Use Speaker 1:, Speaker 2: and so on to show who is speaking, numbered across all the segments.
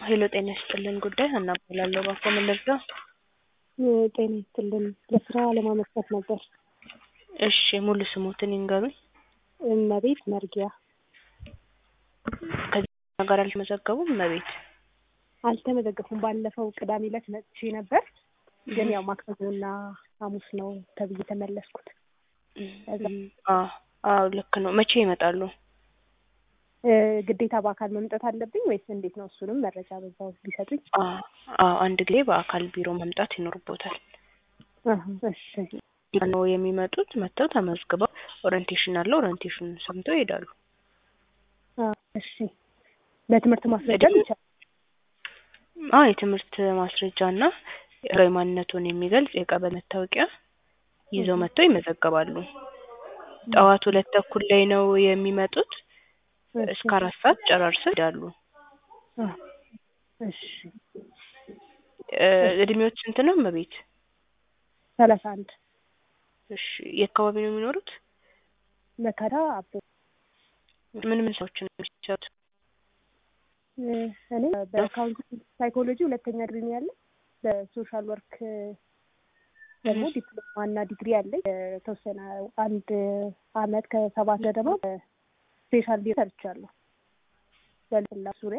Speaker 1: ሄሎ ጤና ይስጥልን ጉዳይ ሀና እባላለሁ። እባክዎ ምን ልርዳ?
Speaker 2: ጤና ይስጥልን ለስራ ለማመልከት ነበር።
Speaker 1: እሺ ሙሉ ስሞትን ይንገሩኝ።
Speaker 2: እመቤት መርጊያ
Speaker 1: ከዚህ ጋር አልተመዘገቡም? እመቤት
Speaker 2: አልተመዘገፉም። ባለፈው ቅዳሜ ዕለት መጥቼ ነበር፣ ግን ያው ማክሰኞና ሐሙስ ነው ተብዬ ተመለስኩት።
Speaker 1: አዎ አዎ ልክ ነው። መቼ ይመጣሉ?
Speaker 2: ግዴታ በአካል መምጣት አለብኝ ወይስ እንዴት ነው? እሱንም መረጃ በዛው ቢሰጡኝ።
Speaker 1: አዎ አንድ ጊዜ በአካል ቢሮ መምጣት ይኖርቦታል።
Speaker 2: እሺ
Speaker 1: ነው የሚመጡት። መጥተው ተመዝግበው ኦሪንቴሽን አለ። ኦሪንቴሽን ሰምተው ይሄዳሉ።
Speaker 2: እሺ በትምህርት ማስረጃ ይቻላል?
Speaker 1: አዎ የትምህርት ማስረጃ እና ብሔራዊ ማንነቱን የሚገልጽ የቀበሌ መታወቂያ ይዘው መጥተው ይመዘገባሉ። ጠዋት ሁለት ተኩል ላይ ነው የሚመጡት። እስከ አራት ሰዓት ጨራርሰው ይሄዳሉ።
Speaker 2: እሺ
Speaker 1: እድሜዎች ስንት ነው እመቤት?
Speaker 2: ሰላሳ አንድ
Speaker 1: እሺ የት አካባቢ ነው የሚኖሩት?
Speaker 2: መከራ አቦ
Speaker 1: ምን ምን ሰዎችን ነው የሚሰሩት?
Speaker 2: እኔ በአካውንቲንግ ሳይኮሎጂ ሁለተኛ ዲግሪ ነው ያለኝ። በሶሻል ወርክ ደግሞ ዲፕሎማ እና ዲግሪ አለኝ። የተወሰነ አንድ አመት ከሰባት ደግሞ ስፔሻል ቢሮ ሰርቻለሁ በሌላ ዙሪያ።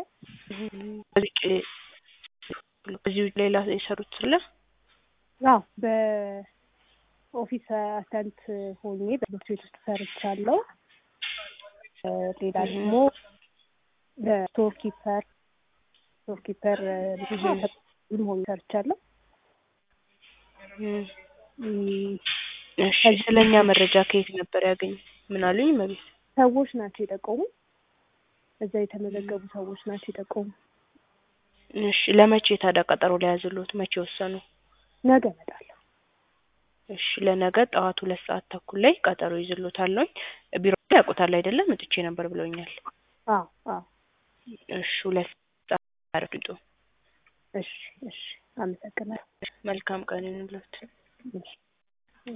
Speaker 1: በዚህ ውጭ ሌላ የሰሩት ስለ
Speaker 2: አዎ በኦፊስ አሲስታንት ሆኜ በትምህርት ቤት ውስጥ ሰርቻለሁ። ሌላ ደግሞ በስቶር ኪፐር ስቶር ኪፐር ብዙ ሆኜ ሰርቻለሁ።
Speaker 1: እሺ ስለ እኛ መረጃ ከየት ነበር ያገኙ? ምን አሉኝ እመቤት?
Speaker 2: ሰዎች ናቸው የጠቆሙ። እዛ የተመዘገቡ ሰዎች ናቸው የጠቆሙ።
Speaker 1: እሺ ለመቼ ታዲያ ቀጠሮ ሊያዝልዎት? መቼ ወሰኑ?
Speaker 2: ነገ እመጣለሁ።
Speaker 1: እሺ ለነገ ጠዋት ሁለት ሰዓት ተኩል ላይ ቀጠሮ ይዝልዎታለሁኝ። ቢሮ ላይ ያውቁታል አይደለም? መጥቼ ነበር ብለውኛል።
Speaker 2: አዎ አዎ።
Speaker 1: እሺ ሁለት ሰዓት ያርግጡ።
Speaker 2: እሺ እሺ። አመሰግናለሁ።
Speaker 1: መልካም ቀን ይሁንልዎት።
Speaker 2: እሺ